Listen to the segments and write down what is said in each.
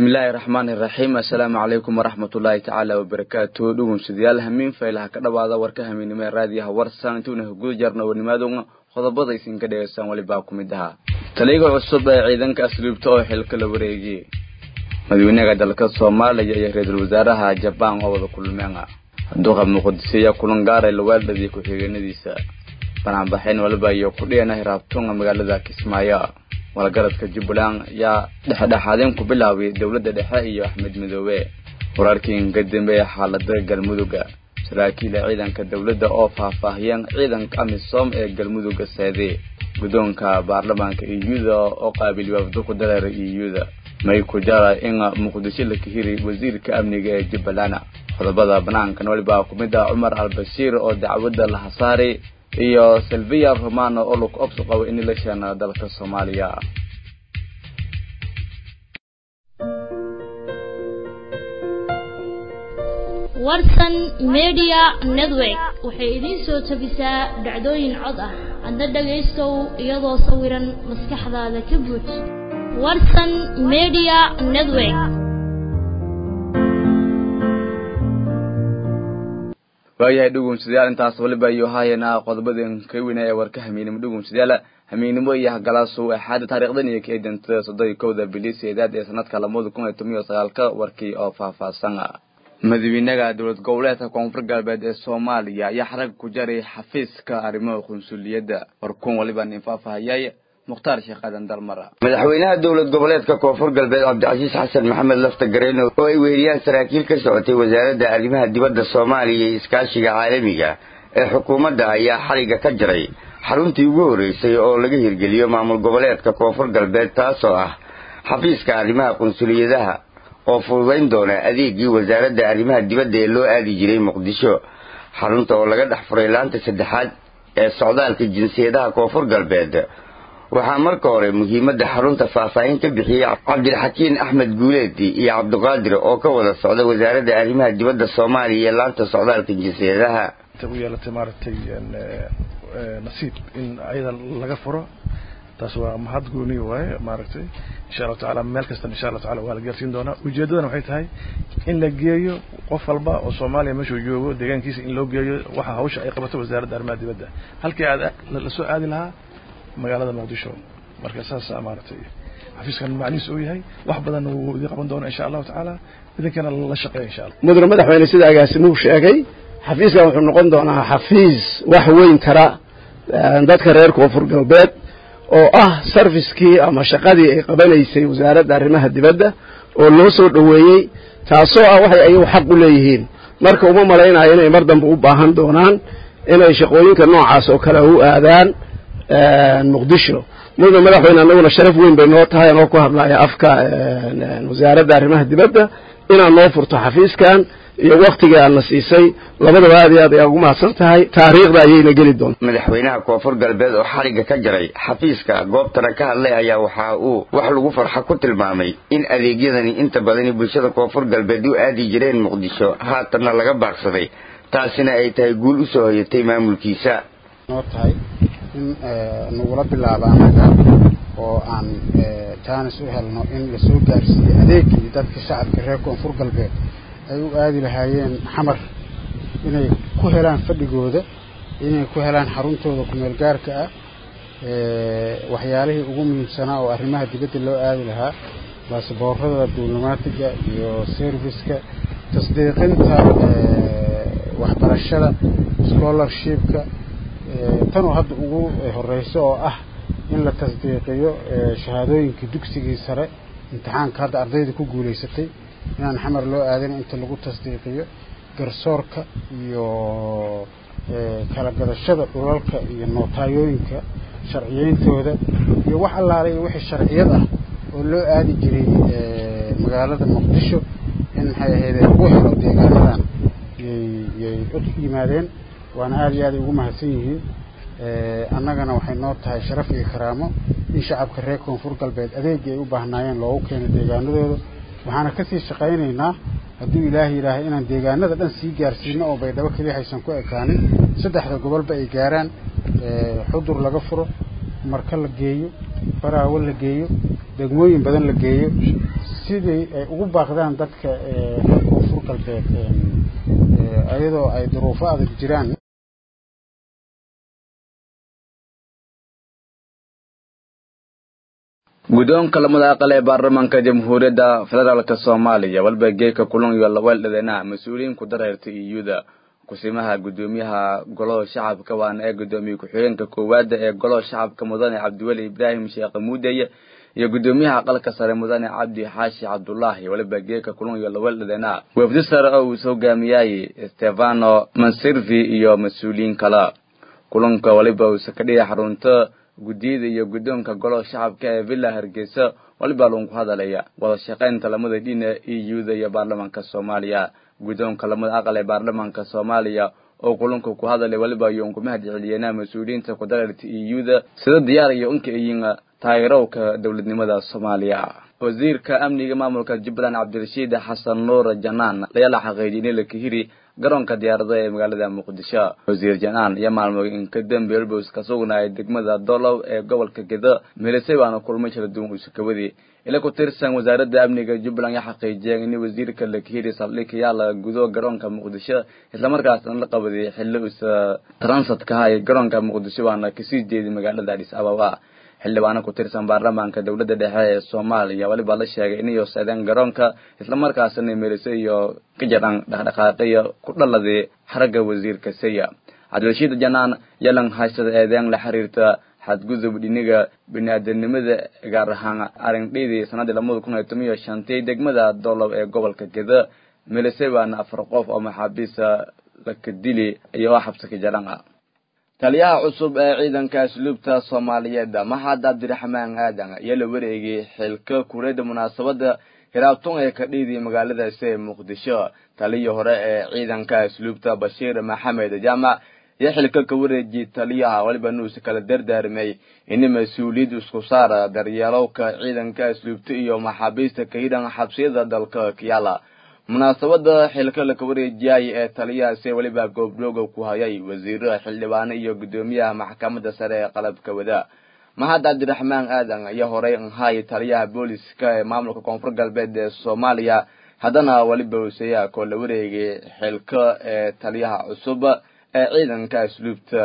bismillaahi raxmaani raxiim assalaamu calaykum waraxmatullaahi tacaala wabarakaatu dhugumsadayaal hamiin faylaha ka dhawaada warka hamiinnimo ee raadiyaha warsan intuuna guda jarna warnimaaduna qodobada isinka dhegeystaan walibaa ku mid ahaa taliyaga cusub ee ciidanka asluubta oo xilka la wareegiyey madaxweynaha dalka soomaaliya iyo ra-iisul wasaaraha jabaan oo wada kulmeen duqa muqdisiya kulan gaaray lawaaldhadiya ku-xigeenadiisa banaanbaxayn waliba iyo kudhiyana hiraabtunga magaalada kismaayo walgaradka jubbaland ayaa dhexdhexaadeen ku bilaabay dowladda dhexe iyo axmed midoobe wararkii inka dambeeya xaalada galmuduga saraakiila ciidanka dowladda oo faahfaahiyeen ciidanka amisom ee galmuduga seede guddoonka baarlamaanka iyuda oo qaabiliy wafdo ku dareera iyuda may ku jara in muqdisho la kahiri wasiirka amniga ee jubbaland qodobada banaankan walibaa ku mid ah cumar al-bashiir oo dacwadda la hasaaray iyo silviya romano oo lug obsu qabo in la sheena dalka soomaaliya warsan media network waxay idiin soo tabisaa dhacdooyin cod ah adna dhagaystow iyadoo sawiran maskaxdaada ka buuj warsan media network waayahay dhugumsadayaal intaas waliba iyo haayana qodobadeen ka weyna ee warka hamiinimo dhugumsadayaal hamiinimo iyo hagalaasuu axaada taarikhdan iyo kaedantada soddon iyo kowda biliseedaad ee sanadka lamada kun iyo toban iyo sagaalka warkii oo faahfaahsan madaxweynaha dowlad goboleedka koonfur galbeed ee soomaaliya ayaa xarag ku jaray xafiiska arrimaha qunsuliyadda warkuun waliba nin faahfaahayay mukhtaar sheekh aadan dalmara madaxweynaha dowlad goboleedka koonfur galbeed cabdicasiis xasan maxamed lafta gareen oo ay weeriyaan saraakiil ka socotay wasaaradda arrimaha dibadda soomaaliya iyo iskaashiga caalamiga ee xukuumadda ayaa xariga ka jaray xaruntii ugu horreysay oo laga hirgeliyo maamul goboleedka koonfur galbeed taasoo ah xafiiska arrimaha qunsuliyadaha oo fududayn doona adeegii wasaaradda arrimaha dibadda ee loo aadi jiray muqdisho xarunta oo laga dhex furay laanta saddexaad ee socdaalka jinsiyadaha koonfur galbeed waxaa marka hore muhiimadda xarunta faahfaahin ka bixiyey cabdilxakiin axmed guuleedi iyo cabdiqaadir oo ka wada socda wasaaradda arrimaha dibadda soomaaliya iyo laanta socdaalka jinsiyadaha u yeelatay maaragtay nasiib in ayada laga furo taas waa mahad gooniy waaye maaragtay insha allahu tacala meel kastan insha allahu tacala waa la gaarsiin doonaa ujeeddadana waxay tahay in la geeyo qof walba oo soomaaliya meeshuu joogo deegaankiisa in loo geeyo waxa hawsha ay qabato wasaaradda arrimaha dibadda halkii aad lasoo aadi lahaa magaalada muqdisho marka saasa maaragtay xafiiskan macnihiis uu yahay wax badan wuu idin qaban doona insha allahu tacaala idinkana la shaqeeya insha allah mudane madaxweyne sida agaasimuhu sheegay xafiiskan wuxuu noqon doonaa xafiis wax weyn tara dadka reer koonfur galbeed oo ah sarfiskii ama shaqadii ay qabanaysay wasaaradda arrimaha dibadda oo loo soo dhoweeyey taasoo ah waxay ayagu xaq u leeyihiin marka uma malaynayo inay mar dambe u baahan doonaan inay shaqooyinka noocaas oo kale u aadaan muqdisho mudane madaxweyne annaguna sharaf weyn bay noo tahay anoo ku hadlaya afka wasaaradda arrimaha dibadda inaad noo furto xafiiskan iyo waktigii aadna siisay labadaba aad iyo aad ayaa ugu mahadsan tahay taariikhda ayayna geli doonta madaxweynaha koonfur galbeed oo xariga ka jaray xafiiska goobtana ka hadlay ayaa waxa uu wax lagu farxa ku tilmaamay in adeegyadani inta badani bulshada koonfur galbeed u aadi jireen muqdisho haatanna laga baaqsaday taasina ay tahay guul usoo hoyatay maamulkiisa noo tahay in nagula bilaabo annaga oo aan jaanis u helno in lasoo gaarsiiyo adeegii dadka shacabka reer koonfur galbeed ay u aadi lahaayeen xamar inay ku helaan fadhigooda inay ku helaan xaruntooda kumeel gaarka ah waxyaalihii ugu muhiimsanaa oo arrimaha dibadda loo aadi lahaa baasboorada diblomaatiga iyo serviska tasdiiqinta waxbarashada scholarshipka tanoo hadda ugu horeyso oo ah in la tasdiiqiyo shahaadooyinka dugsigii sare imtixaanka hadda ardayda ku guulaysatay inaan xamar loo aadin inta lagu tasdiiqiyo garsoorka iyo kala gadashada dhulalka iyo nootayooyinka sharciyeyntooda iyo wax allaale iyo wixii sharciyad ah oo loo aadi jiray magaalada muqdisho in maxay ahaydee lagu helo deegaanadan yyyay u yimaadeen waana aada iyo aaday ugu mahadsan yihiin annagana waxay noo tahay sharaf iyo karaamo in shacabka reer koonfur galbeed adeegii ay u baahnaayeen loogu keeno deegaanadooda waxaana kasii shaqaynaynaa hadduu ilaahay yidhaahay inaan deegaanada dhan sii gaarsiino oo baydhabo keliya haysan ku ekaanin saddexda gobolba ay gaaraan xudur laga furo marka la geeyo baraawo la geeyo degmooyin badan la geeyo sidii ay ugu baaqdaan dadka reer koonfur galbeed iyadoo ay duruufo adag jiraan guddoonka lamada aqal ee baarlamaanka jamhuuriyadda federaalk soomaaliya walba geeka kulan iyo laweeldhadena mas-uuliyiin ku dareertay iyuda kusimaha guddoomiyaha golaha shacabka waana ee guddoomiye ku-xigeenka koowaada ee golaha shacabka mudane cabdiweli ibraahim sheekh muudeye iyo guddoomiyaha aqalka sare mudane cabdi xaashi cabdulaahi waliba geeka kulan iyo laweeldhadena wafdi sare oo uu hogaamiyay stefano mansirvi iyo mas-uuliyiin kale kulanka waliba uusa ka dhigay xarunta guddiyada iyo guddoonka golaha shacabka ee villa hargeysa waliba lagu hadalaya wada shaqaynta lamada dhina euda iyo baarlamaanka soomaaliya guddoonka lamada aqal ee baarlamaanka soomaaliya oo kulanka ku hadalay waliba ayuun ku mahad celiyeenaa mas-uuliyiinta ku dareerta euda sida diyaar iyo unka iyin taageerowka dowladnimada soomaaliya wasiirka amniga maamulka jubbaland cabdirashiid xasan nuur janaan ayaa la xaqiijiyay in la kahiri garoonka diyaaradaha ee magaalada muqdisho wasiir janaan iyo maalmood inka dambe elbos ka sugnaayay degmada dolow ee gobolka gedo meelisay baana kulmay kala duwan uusakawadii ila ku tirsan wasaaradda amniga jubbaland ya xaqiijiyeen in wasiirka la kahiri saldhig yaala gudo garoonka muqdisho islamarkaasna la qabadiyay xilli usa transitka ha ee garoonka muqdisho waana kasii jeeday magaalada adis ababa xildhibaano ku tirsan baarlamaanka dowladda dhexe ee soomaaliya waliba la sheegay inay seedeen garoonka islamarkaasna meelise iyo ka jaran dhaqdhaqaaqiyo ku dhaladii xaragga wasiirka saya cabdirashiid janaan yalan haysada eedeen la xiriirta xadgudub dhiniga bini-aadanimada gaar ahaan arindhiidii sanadii lamada kun iyo toban iyo shantii degmada dolow ee gobolka geda meelise baana afar qof oo maxaabiisa laka dili iyo oo xabsi ka jaran ah taliyaha cusub ee ciidanka asluubta soomaaliyeed maxad cabdiraxmaan aadan ayaa la wareegay xilka kureeda munaasabada hiraabtun ee ka dhiidii magaaladaasi ee muqdisho taliyii hore ee ciidanka asluubta bashiir maxamed jaamac iyo xilka ka wareejiyay taliyaha waliba nuusa kala dardaarmay in mas-uuliyad isku saara daryeelowka ciidanka asluubta iyo maxaabiista ka hidhan xabsiyada dalka kiyaala munaasabada xilka laka wareejiyay ee taliyahaasi weliba goobdhooga ku hayay wasiiro xildhibaano iyo guddoomiyaha maxkamadda sare ee qalabka wada maxad cabdiraxmaan aadan ayaa horey ahay taliyaha booliska ee maamulka koonfur galbeed ee soomaaliya haddana weliba useya koo la wareegay xilka ee taliyaha cusub ee ciidanka asluubta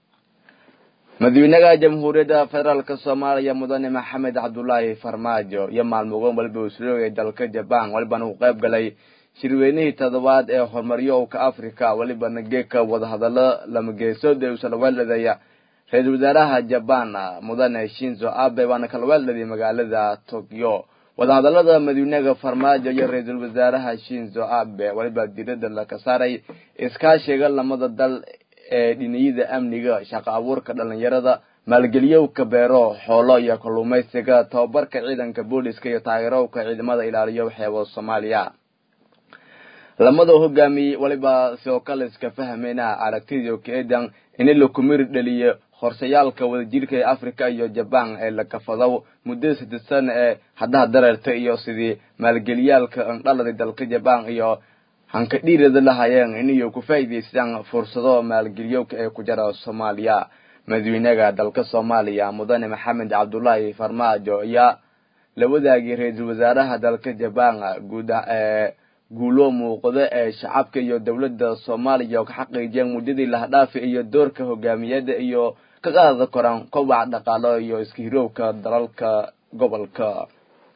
madaxweynaha jamhuuriyadda federaalk soomaaliya mudane maxamed cabdulaahi farmaajo iyo maalmogoon waliba usroogay dalka jaban walibana uu qayb galay shirweynihii toddobaad ee horumaryowka africa walibana geeka wadahadalo lama geesood ee usa laweeldhadaya ra-iisul wasaaraha jaban mudane shinzo abe waana kala weeldhaday magaalada tokyo wadahadalada madaxweynaha farmaajo iyo ra-iisul wasaaraha shinzo abe waliba diirada laka saaray iskaashiga lamada dal ee dhiniyada amniga shaqo abuurka dhalinyarada maalgeliyowka beero xoolo iyo kalluumaysiga tababarka ciidanka booliska iyo taageerowka ciidamada ilaaliyo xeebo soomaaliya lamada hogaamiyey waliba sidoo kale iska fahmeyna aragtidii kaedan in la kumiri dhaliyo horsayaalka wadajirka ee africa iyo jaban ee la kafadow muddada saddeed sana ee haddaha dareerta iyo sidii maalgeliyaalka andhaladay dalka jaban iyo hanka dhiirada lahayeen inay ku faa'iidaystaan fursado maalgeliyowka ee ku jira soomaaliya madaxweynaha dalka soomaaliya mudane maxamed cabdulaahi farmaajo ayaa la wadaagay ra-iisul wasaaraha dalka jaban guud ee guulo muuqda ee shacabka iyo dowladda soomaaliya oo ka xaqiijiyeen muddadii lahadhaafi iyo doorka hogaamiyada iyo ka qaada koran kobaca dhaqaalo iyo iskahirowka dalalka gobolka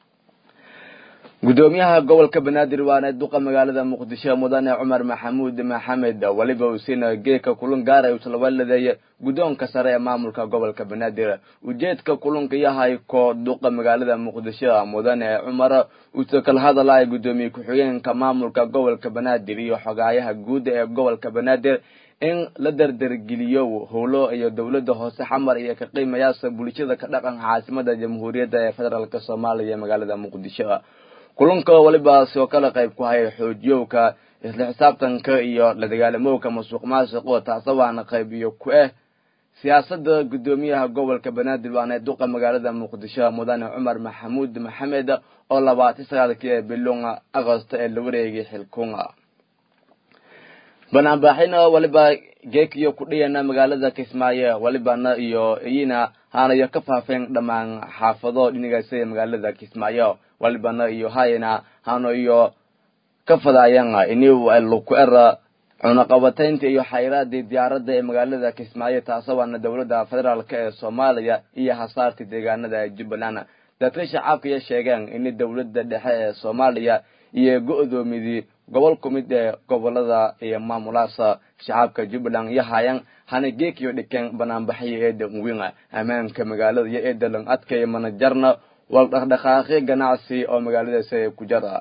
guddoomiyaha gobolka banaadir waana duqa magaalada muqdisho mudane cumar maxamuud maxamed weliba uusina geeka kulun gaara uslawaaladeeye guddoonka sare ee maamulka gobolka banaadir ujeedka kulunka yahay koo duqa magaalada muqdisho mudane cumar uuse kala hadalaya guddoomiye ku-xigeenka maamulka gobolka banaadir iyo xogaayaha guud ee gobolka banaadir in la dardargeliyo howlo iyo dowladda hoose xamar iyo ka qiimayaasha bulshada ka dhaqanka caasimada jamhuuriyadda ee federaalk soomaaliya ee magaalada muqdisho kulanka waliba sidoo kale qayb ku hayay xoojiyowka isla xisaabtanka iyo la dagaalamowka masuuq maasuqo taasa waana qayb iyo ku ah siyaasada guddoomiyaha gobolka banaadir waana duqa magaalada muqdisho mudane cumar maxamuud maxamed oo labaatan sagaalkii ee bilunga agosto ee la wareegay xilkunga banaanbaxina waliba geekiyo ku dhiyana magaalada kismaayo walibana iyo iyina haanayo ka faafeen dhammaan xaafado dhinigaasa ee magaalada kismaayo walibana iyo hayana haano iyo ka fadaayana ini luku era cunaqabataynta iyo xayraadii diyaaradda ee magaalada kismaayo taasawaana dowladda federaalk ee soomaaliya iyo hasaarta deegaanada jubbaland dadka shacabkaya sheegeen in dowladda dhexe ee soomaaliya iyo go-doomidii gobol ku mid ee gobolada iyo maamulaasa shacabka jubbaland iyo hayan hana geekiyo dhikeen banaanbaxyo eeda uwina ammaanka magaalada iyo eedalan adkaya manajarna wal dhaqdhaqaaqyo ganacsi oo magaaladaasi ku jara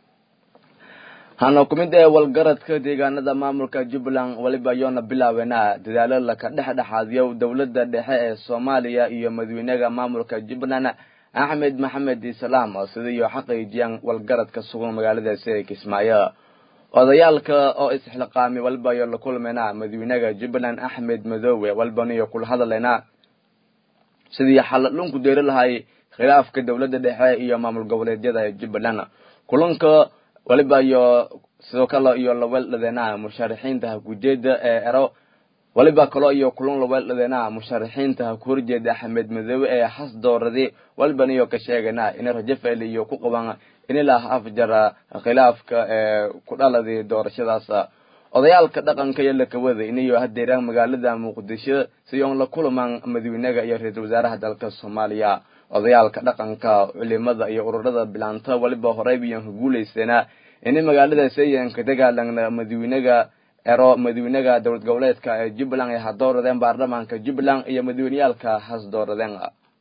hana ku mid ee walgaradka deegaanada maamulka jubbaland waliba yoona bilaabeena dadaalo laka dhexdhexaadiyo dowladda dhexe ee soomaaliya iyo madaxweynaha maamulka jubbaland axmed maxamed islaam sidiiyo xaqiijiyaan walgaradka sugan magaaladaasi ee kismaayo odayaalka oo isxilqaamay waliba yo la kulmayna madaxweynaha jubbaland axmed madoowe walibaniyo kula hadaleyna sidii xaladhunku deeri lahay khilaafka dowladda dhexe iyo maamul goboleedyada ee jubbaland kulanka waliba iyo sidoo kale iyo laweeldhadeena musharaxiinta hakujeeda ee ero waliba kaloo iyo kulan laweeldhadeena musharaxiinta haku horjeeda axmed madoobe ee xas dooradi waliban iyo ka sheegana in rajafel iyo ku qaban inilah afjara khilaafka ee ku dhaladii doorashadaas odayaalka dhaqanka iyo lakawada inayo hadeeraan magaalada muqdisho si oon la kulamaan madaxweynaha iyo ra-iisul wasaaraha dalka soomaaliya odayaalka dhaqanka culimada iyo ururada bilaanta waliba horeybiyan ka guuleyseena inay magaaladaasi ayan ka dagaalana madaxweynaha ero madaxweynaha dowlad goboleedka ee jubbaland ay hadooradeen baarlamaanka jubbaland iyo madaxweyneyaalka has dooradeen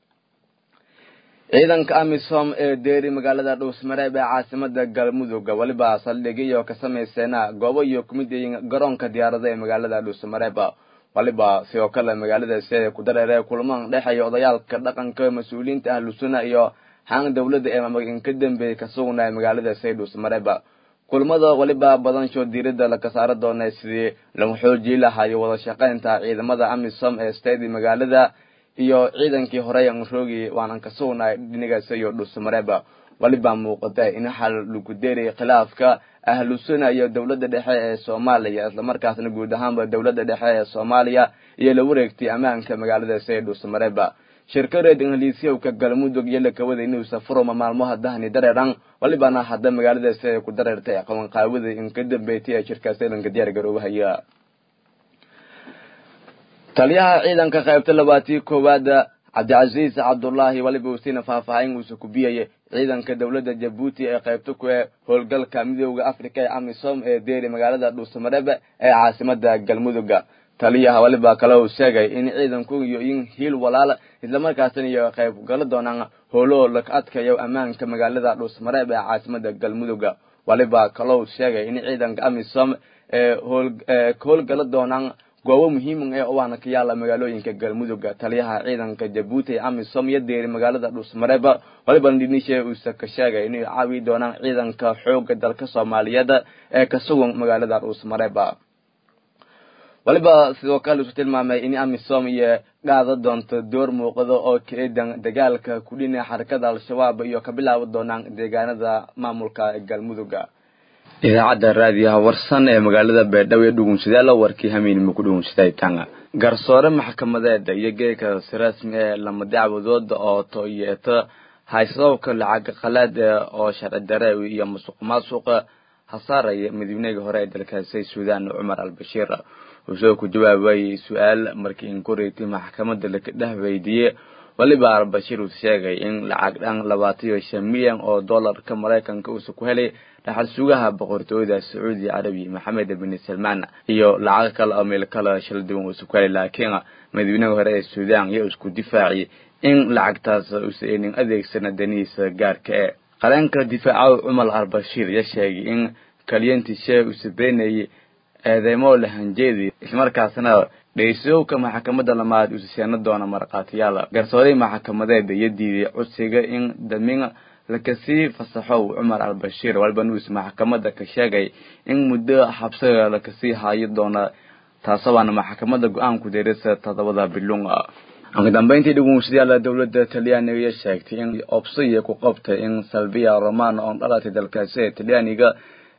ciidanka amisom ee deeri magaalada dhuusmareeb ee caasimada galmudug waliba saldhigyo ka samayseena goobo iyo kumid yihiin garoonka diyaarada ee magaalada dhuusmareeb waliba sidoo kale magaaladaasi ku dareere kulmaan dhexeeya odayaalka dhaqanka mas-uuliyiinta ahlusuna iyo hang dowladda ee maamulka ka dambeeyay ka sugnaya magaaladaasi dhuusmareeb kulmada waliba badanshood diirada laka saara doona sidii lagu xoojii lahayo wada shaqeynta ciidamada amisom ee stadi magaalada iyo ciidankii horey aan roogi waanan ka sugnay dhinigaasi iyo dhuusmareeb waliba muuqata in xal lagu deeray khilaafka ahlusuna iyo dowladda dhexe ee soomaaliya islamarkaasna guud ahaanba dowladda dhexe ee soomaaliya iyo la wareegtay ammaanka magaaladaasi ee dhuusmareeb shirkareed ingiliisyowka galmudug iyo lakawada inuu safuroma maalmaha dahni dareeran walibana hadda magaaladaasi ay ku dareertay qabanqaawada in ka dambeeytay ee shirkaasi dhanka diyaar garoobahaya taliyaha ciidanka qaybta labaatii koowaad cabdicasiis cabdullaahi waliba usiina faahfaahin uusa ku biyaya ciidanka dowladda jabuuti ee qaybta ku ee howlgalka midooda africa ee amisom ee deeri magaalada dhuusamareeb ee caasimada galmuduga taliyaha waliba kale uu sheegay in ciidanku iyo in hiil walaal islamarkaasina iyo qayb gala doonaan howlo laka adkayo ammaanka magaalada dhuusmareeb ee caasimada galmuduga waliba kale uu sheegay in ciidanka amisom ee ka howlgala doonaan goobo muhiima ee waana ka yaala magaalooyinka galmudugga taliyaha ciidanka jabuuti ee amisom iyo deeri magaalada dhuusmareeb waliba dhinishe uusa ka sheegay inay caawi doonaan ciidanka xooga dalka soomaaliyeed ee ka sugan magaalada dhuusmareeb waliba sidoo kale isu tilmaamay in amisom iyo qaada doonto door muuqado oo kaeedan dagaalka kudhina xarakada al-shabaab iyo ka bilaabi doonaan deegaanada maamulka galmudugga idaacadda raadiyaha warsan ee magaalada beedhabo ee dhugunsadaalo warkii hamiinima ku dhugunsaday tanga garsoore maxkamadeeda iyo geeka si rasmi ee lama dacwadooda oo to yeeto haysadowka lacag qalaad oo sharci dare iyo musuq maasuqa hasaaraya madaxweynihii hore ee dalkaasi suudaan cumar al-bashiir wuxuu ku jawaabayay su-aal markii inkureyti maxkamadda laka dhex weydiiyey waliba al-bashiir uu sheegay in lacag dhan labaatan iyo shan milyan oo dollarka maraykanka uusa ku helay dhaxal sugaha boqortooyada sacuudi carabi maxamed bin salmaan iyo lacag kale oo meel kale shal duwan uusa ku helay laakiin madaxweynihii hore ee suudaan iyo isku difaaciyay in lacagtaas uusa enin adeegsana danihiisa gaarka ee qareenka difaaca cumar al-bashiir ya sheegay in kalyantishe uusa beenayay eedeymo lahanjeedi islamarkaasna dhaysoowka maxkamadda lamaad uusa seeno doona markhaatiyaal garsooray maxkamadeeda iyo diiday codsiga in damin lakasii fasaxow cumar al-bashiir waliba nuus maxkamadda ka sheegay in muddo xabsiga lakasii haayo doona taasabaana maxkamadda go-aanku deerisa todobada bilunga ugu dambeyntii dhugunsadayaal dowladda talyaaniga sheegtay in obsiya ku qabtay in salvia romano oon dhalatay dalkaasi ee talyaaniga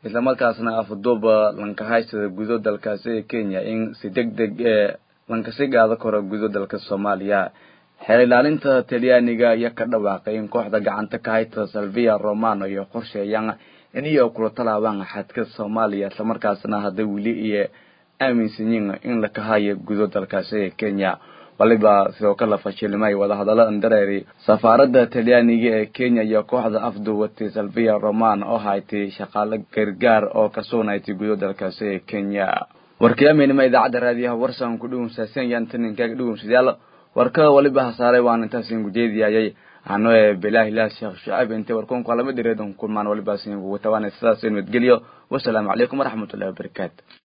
islamarkaasna afduuba lankahaystada gudo dalkaasi ee kenya in si deg deg ee lankasi gaado karo gudo dalka soomaaliya xeer ilaalinta talyaaniga ayaa ka dhawaaqay in kooxda gacanta ka haysta salvia romano iyo qorsheeyaan in iyo kula talaabaan xadka soomaaliya islamarkaasna hadday weli iyo aaminsan yiin in la kahayo gudo dalkaasi ee kenya waliba sidoo kale fashilmay wadahadallo andareeri safaaradda talyaaniga ee kenya iyo kooxda afduwatay salvia roman oo haytay shaqaale gargaar oo ka sugnaytay gudo dalkaasi ee kenya warkiyaameynima idaacadda raadiyaha warsan ku dhuwumsaasan yaan taninkaaga dhuwumsadayaal warkada waliba hasaaray waan intaasin gujeediyayay ano ee bilaahi ilaah sheekh shucaib intay warkuunku alama direedan kulmaan waliba sin kugu tawaanay sidaas in madgeliyo wasalaamu calaykum waraxmatullahi wabarakaatu